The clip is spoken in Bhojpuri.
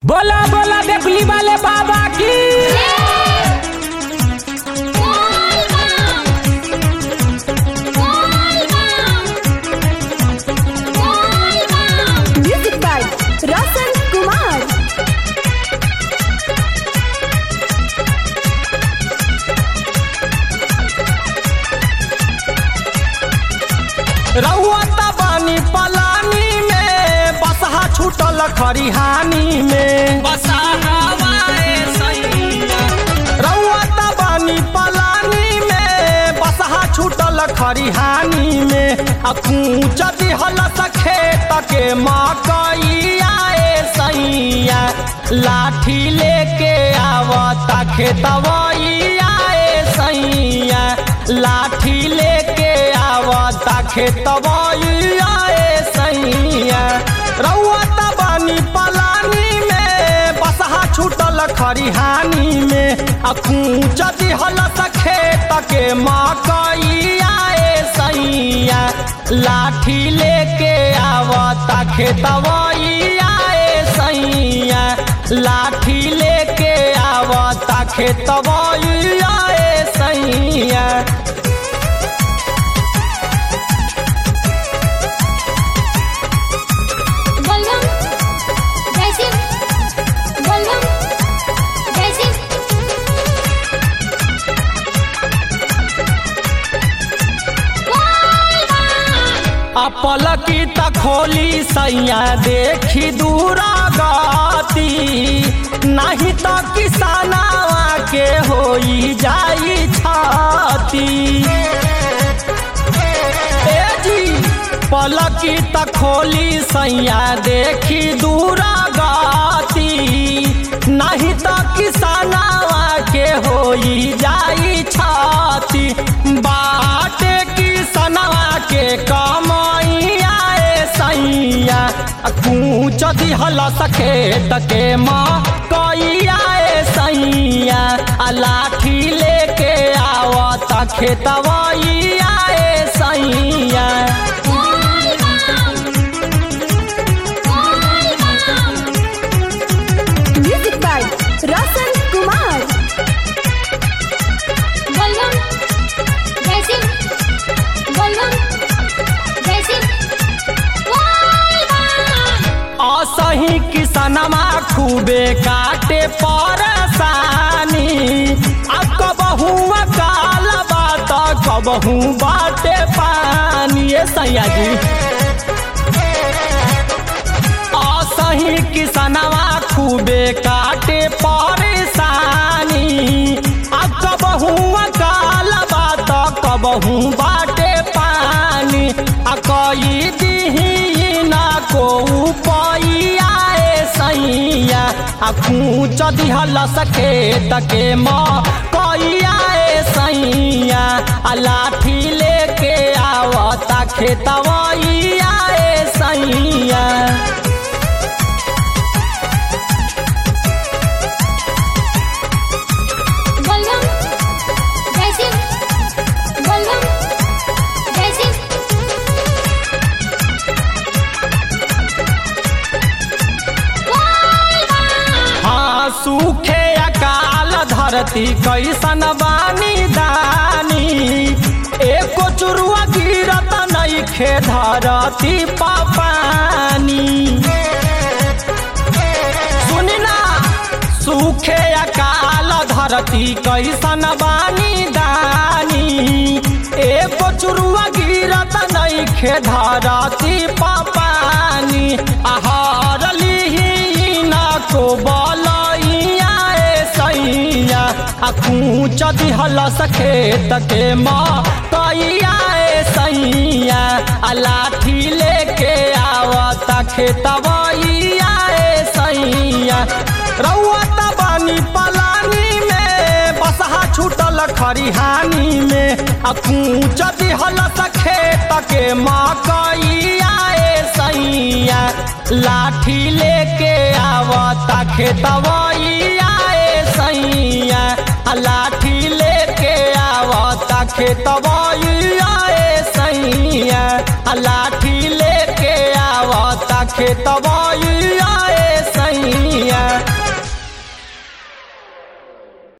बोला बोला देखली वाले बाबा की म्यूजिक बाय रसन कुमार रउआ त बानी पलानी में बसहा छूटल खरिहानी में रउआ त बानी पलानी में बसहा छूटल खरिहानी में आ कूच दिहल खेत के मकैया ए सैया लाठी लेके आवता खेतवैया ए सैया लाठी लेके आवता खेतवैया ए सैया रउआ त बानी पलानी में बसहा छूटल खरिहानी में आ कूच दिहल खेत के मकैया ए सैया लाठी लेके आवता खेतवैया ए सैया लाठी लेके आवता खेतवैया ए सैया बलगम जैसे बलगम जैसे अपलकी त खोली सैया देखी दूरा गती नहीं तो किसानवा के होई जाई छाती ए जी पलकी त खोली सैया देखी दूरा गती नहीं तो किसानवा के होई जाई छाती बाटे किसानवा के कमैया ए सैया कूच दिहल सखेत के माँ कैया ए सैया आ लाठी लेके आवता खेतवैया ए सैया म्यूजिक बाय रसन कुमार बलगम जैसे बलगम जैसे असही किसनमा खूबे काटे परसानी अब कबहू काल बात कबहू बाटे पानी ए सैया जी असही किसनवा खूबे काटे परेशानी अब कबहू काल बात कबहू बाटे पानी आ कई दिही ना को पैया ए सैया आ कूच दिहल सखेत के माँ कैया ए सैया आ लाठी लेके आवता खेतवैया ए सैया बलगम जैसे बलगम जैसे हाँ सूखे अकाल धरती कैसन बानी दानी एको चुरुआ गिरत नइखे धरती पानी सुनी ना सूखे अकाल धरती कैसन बानी दानी एको चुरुआ गिरत नइखे धरती पानी आहार लिही ना को बलैया ए सैया आ कूच दिहल सखेत के माँ कैया ए सैया आ लाठी लेके आवता खेतवैया ए सैया रउआ त बानी पलानी में बसहा छूटल खरिहानी में आ कूच दिहल सखेत के मकैया ए सैया लाठी लेके आवता खेतवैया ए सैया आ लाठी लेके आवता खेतवैया ए सैया आ लाठी लेके आवता खेतवैया